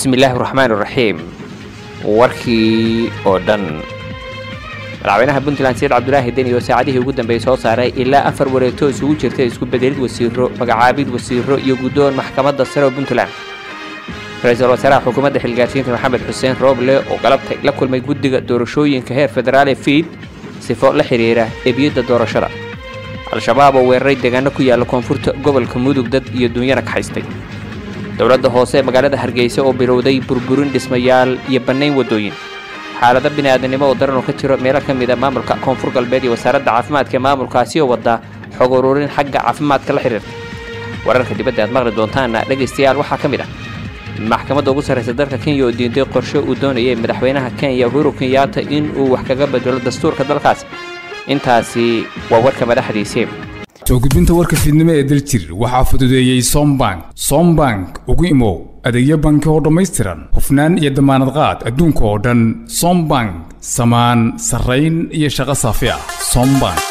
bismi illaahi raxmaan raxiim warkii oo dhan madaxweynaha puntland sayid cabdulaahi deni oo saacadihii ugu dambeeyey soo saaray ilaa afar wareegto isugu jirta isku bedelid wasiiro magacaabid wasiiro iyo guddoon maxkamadda sare oo puntland ra-iisul wasaaraha xukuumadda xilgaarsiinta maxamed xuseen rooble oo galabtay la kulmay guddiga doorashooyinka heer federaal ee fiid sifo la xidhiira ebiyadda doorashada al-shabaab oo weeraray deegaano ku yaalla koonfurta gobolka mudug dad iyo duunyana ka haystay dowladda hoose ee magaalada hargeysa oo bilowday burburin dhismayaal iyo bannayn waddooyin xaalado bini'aadanimo oo daran oo ka jiro meelo ka mid a maamulka koonfur galbeed iyo wasaaradda caafimaadka ee maamulkaasi oo wadda xog ururin xagga caafimaadka la xidhiirta wararka dibadda aad maqli doontaana dhegaystayaal waxaa ka mid ah maxkamadda ugu sarraysa dalka kenya oo diintay qorshe uu doonayay madaxweynaha kenya uhuru kenyaata in uu wax kaga bedelo dastuurka dalkaas intaasi waa warka madaxdiisii soo gudbinta warka fiidnimo ee daljir waxaa fududeeyey sombank sombank ugu imow adeegyo banki oo dhammaystiran hufnaan iyo damaanad qaad adduunka oo dhan sombank samaan sarrayn iyo shaqo saafi ah sombank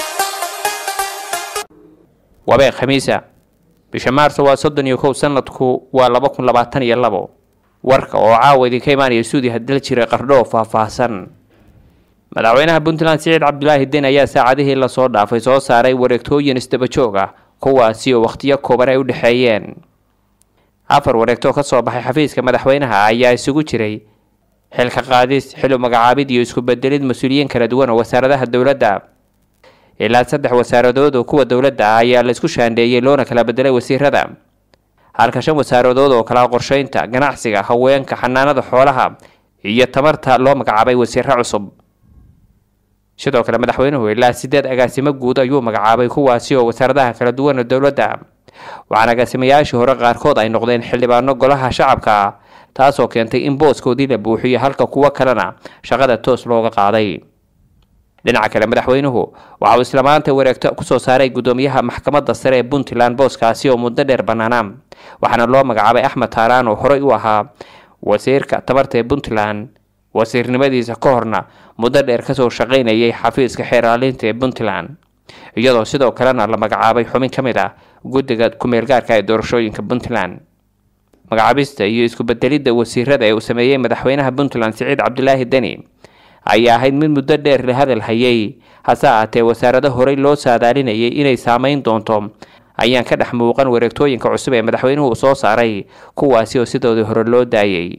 wabee khamiisa bisha maarso waa soddon iyo kow sanadku waa laba kun labaatan iyo labo warka oo caawa idinka imaanaya suudiha daljire qardhoo faahfaahsan madaxweynaha puntland siciid cabdulaahi den ayaa saacadihii lasoo dhaafay soo saaray wareegtooyin isdaba joog ah kuwaasi oo wakhtiyo kooban ay u dhexeeyeen afar wareegtoo ka soo baxay xafiiska madaxweynaha ayaa isugu jiray xilka qaadis xil magacaabid iyo isku bedelid mas-uuliyiin kala duwan oo wasaaradaha dowladda ilaa saddex wasaaradood oo kuwa dowladda ah ayaa laisku shaandheeyey loona kala bedelay wasiirada halka shan wasaaradood oo kala qorsheynta ganacsiga haweenka xanaanada xoolaha iyo tamarta loo magacaabay wasiiro cusub sidoo kale madaxweynuhu ilaa sideed agaasimo guud ayuu magacaabay kuwaasi oo wasaaradaha kala duwan ee dowladda waxaana agaasimayaashii hore qaarkood ay noqdeen xildhibaano golaha shacabka taasoo keentay in booskoodii la buuxiyo halka kuwo kalena shaqada toos looga qaaday dhinaca kale madaxweynuhu waxa uu isla maanta wareegto kusoo saaray guddoomiyaha maxkamadda sare ee puntland booskaasi oo muddo dheer bannaana waxaana loo magacaabay axmed taaraan oo horey u ahaa wasiirka tabarta ee puntland wasiirnimadiisa ka horna muddo dheer kasoo shaqaynayay xafiiska xeeraalinta ee puntland iyadoo sidoo kalena la magacaabay xubin ka mid ah guddiga ku-meelgaarka ee doorashooyinka puntland magacaabista iyo isku bedelidda wasiirada ee uu sameeyey madaxweynaha puntland siciid cabdulaahi deni ayaa ahayd mid muddo dheer la hadal hayay hase ahaatee wasaarado horey loo saadaalinayay inay saameyn doonto ayaan ka dhex muuqan wareegtooyinka cusub ee madaxweynuhu soo saaray kuwaasi oo sidoodii hore loo daayay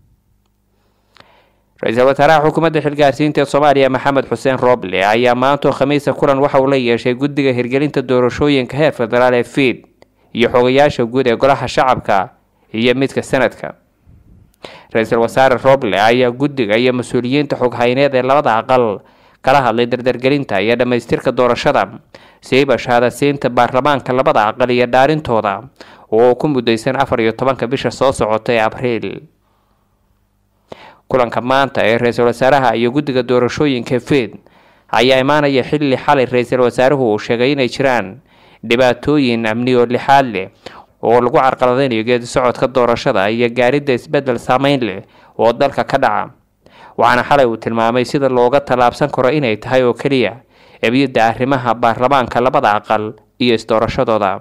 ra-iisul wasaaraha xukuumadda xilgaarsiinta ee soomaaliya maxamed xuseen rooble ayaa maantoo khamiisa kulan waxa uu la yeeshay guddiga hirgelinta doorashooyinka heer federaal ee fiid iyo xogayaasha guud ee golaha shacabka iyo midka sanadka ra-iisul wasaare rooble ayaa guddiga iyo mas-uuliyiinta xoghayneed ee labada aqal kala hadlay dardargelinta iyo dhammaystirka doorashada siiba shahaadasiinta baarlamaanka labada aqal iyo dhaarintooda oo ku mudaysan afar iyo tobanka bisha soo socota ee abriil kulanka maanta ee ra-iisul wasaaraha iyo guddiga doorashooyinka fiid ayaa imaanaya xilli xalay ra-iisul wasaaruhu uu sheegay inay jiraan dhibaatooyin amni oo lixaad leh oo lagu carqaladaynayo geedi socodka doorashada iyo gaaridda isbeddel saameyn leh oo dalka ka dhaca waxaana xalay uu tilmaamay sida looga tallaabsan karo inay tahay oo keliya ebiyadda arrimaha baarlamaanka labada aqal iyo isdoorashadooda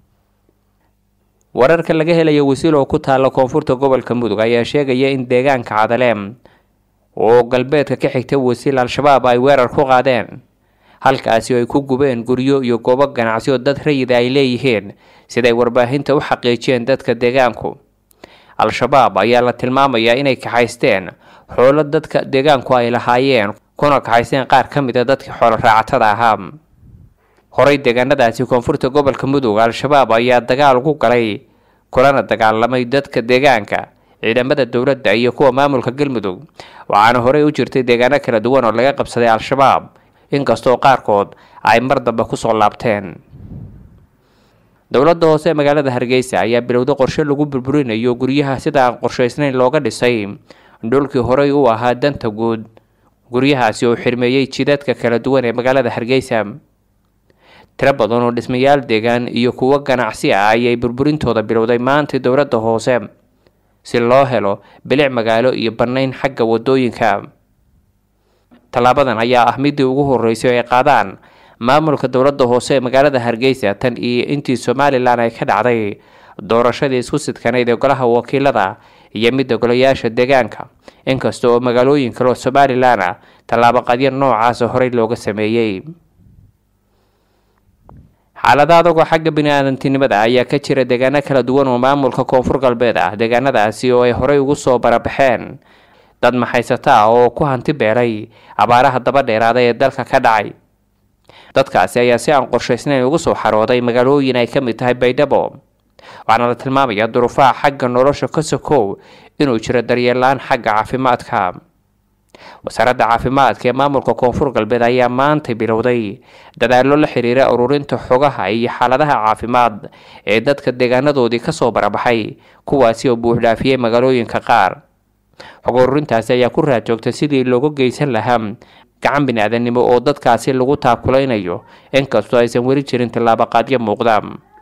wararka laga helayo wasiil oo ku taalla koonfurta gobolka mudug ayaa sheegaya in deegaanka cadaleem oo galbeedka ka xigta wasiil al-shabaab ay weerar ku qaadeen halkaasi oo ay ku gubeen guryo iyo goobo ganacsi oo dad rayida ay leeyihiin siday warbaahinta u xaqiijiyeen dadka deegaanku al-shabaab ayaa la tilmaamayaa inay kaxaysteen xoolo dadka deegaanku ay lahaayeen kuna kaxaysteen qaar ka mid a dadkii xoolo raacatada ahaa horey deegaanadaasi koonfurta gobolka mudug al-shabaab ayaa dagaal ku galay kulana dagaalamay dadka deegaanka ciidamada dowladda iyo kuwa maamulka galmudug waxaana horey u jirtay deegaano kala duwan oo laga qabsaday al-shabaab inkastoo qaarkood ay mar dambe kusoo laabteen dowladda hoose ee magaalada hargeysa ayaa bilowday qorshe lagu burburinayo guryaha sida aan qorshaysnayn looga dhisay dhulkii horey u ahaa danta guud guryahaasi oo xirmeeyey jidadka kala duwan ee magaalada hargeysa tiro badan oo dhismayaal deegaan iyo kuwo ganacsi ah ayay burburintooda bilowday maanta dowladda hoose si loo helo bilic magaalo iyo bannayn xagga wadooyinka tallaabadan ayaa ah midii ugu horeysay oo ay qaadaan maamulka dowladda hoose ee magaalada hargeysa tan iyo intii somalilan ay ka dhacday doorashadii isku sidkanayd ee golaha wakiilada iyo midda golayaasha deegaanka inkasta oo magaalooyin kale oo somalilan ah tallaabaqadyo noocaasa horey looga sameeyey xaalada adagoo xagga bini-aadantinimada ayaa ka jira deegaano kala duwan oo maamulka koonfur galbeed ah deegaanadaasi oo ay horey ugu soo barabaxeen dad maxaysata ah oo ku hanti beelay abaaraha daba dheeraada ee dalka ka dhacay dadkaasi ayaa si aan qorshaysnayn ugu soo xarooday magaalooyin ay ka mid tahay baydhabo waxaana la tilmaamayaa duruufaha xagga nolosha ka sokow inuu jiro daryeelaan xagga caafimaadka wasaaradda caafimaadka ee maamulka koonfur galbeed ayaa maantay bilowday dadaallo la xiriira ururinta xogaha iyo xaaladaha caafimaad ee dadka deegaanadoodii kasoo barabaxay kuwaasi oo buuxdhaafiyey magaalooyinka qaar xog ururintaasi ayaa ku raadjoogtay sidii looga geysan lahaa gacan bini-aadanimo oo dadkaasi lagu taakulaynayo inkastoo aysan weli jirin tillaabaqaadyo muuqda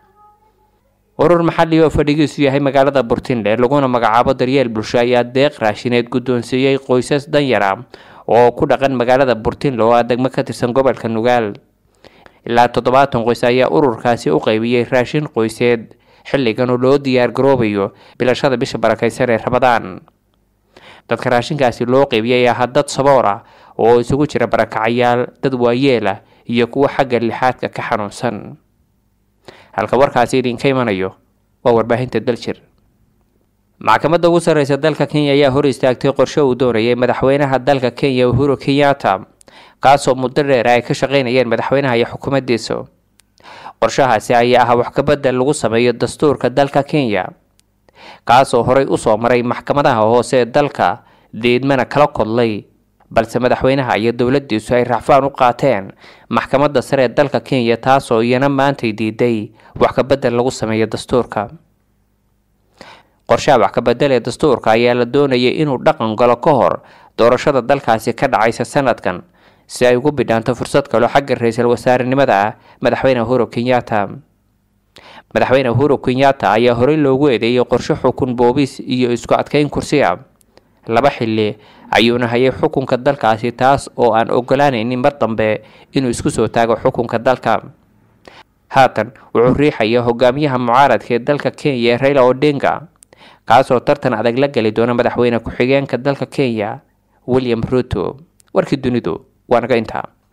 urur maxali oo fadhigiisu yahay magaalada burtinle laguna magacaabo daryeel bulsho ayaa deeq raashineed guddoonsiiyey qoysas danyara oo ku dhaqan magaalada burtinle oo ah degmo ka tirsan gobolka nugaal ilaa toddobaatan qoys ayaa ururkaasi u qaybiyey raashin qoyseed xilligan oo loo diyaar garoobayo bilashada bisha barakaysan ee rabadaan dadka raashinkaasi loo qaybiyay ahaa dad saboor ah oo isugu jira barakacayaal dad waayeel ah iyo kuwo xagga lixaadka ka xanuunsan halka warkaasi idinka imanayo waa warbaahinta daljir maxkamadda ugu sarreysa dalka kenya ayaa hor istaagtay qorshe uu doonayay madaxweynaha dalka kenya uhuru kenyatta kaasoo muddo dheer ay ka shaqeynayeen madaxweynaha iyo xukuumaddiisa qorshahaasi ayaa ah wax kabedel lagu sameeyo dastuurka dalka kenya kaasoo horey usoo maray maxkamadaha hoose ee dalka deedmana kala kodlay balse madaxweynaha iyo dowladiisu ay racfaan u qaateen maxkamadda sare ee dalka kenya taasoo iyana maantay diiday wax kabedel lagu sameeyo dastuurka qorshaha wax kabedel ee dastuurka ayaa la doonayay inuu dhaqan galo ka hor doorashada dalkaasi ka dhacaysa sanadkan si ay ugu bidhaanto fursad kaloo xagga ra-iisul wasaarenimada ah madaxweyne uhuru kenyatta madaxweyne uhuru kenyatta ayaa horey loogu eedeeyey qorshe xukun boobis iyo isku adkeyn kursiga laba xilli ayuuna hayay xukunka dalkaasi taas oo aan ogolaanaynin mar dambe inuu isku soo taago xukunka dalka haatan wuxuu riixaya hogaamiyaha mucaaradka ee dalka kenya ee raila odinga kaasoo tartan adag la geli doona madaxweyne ku-xigeenka dalka kenya william ruto warkii dunidu waa naga intaa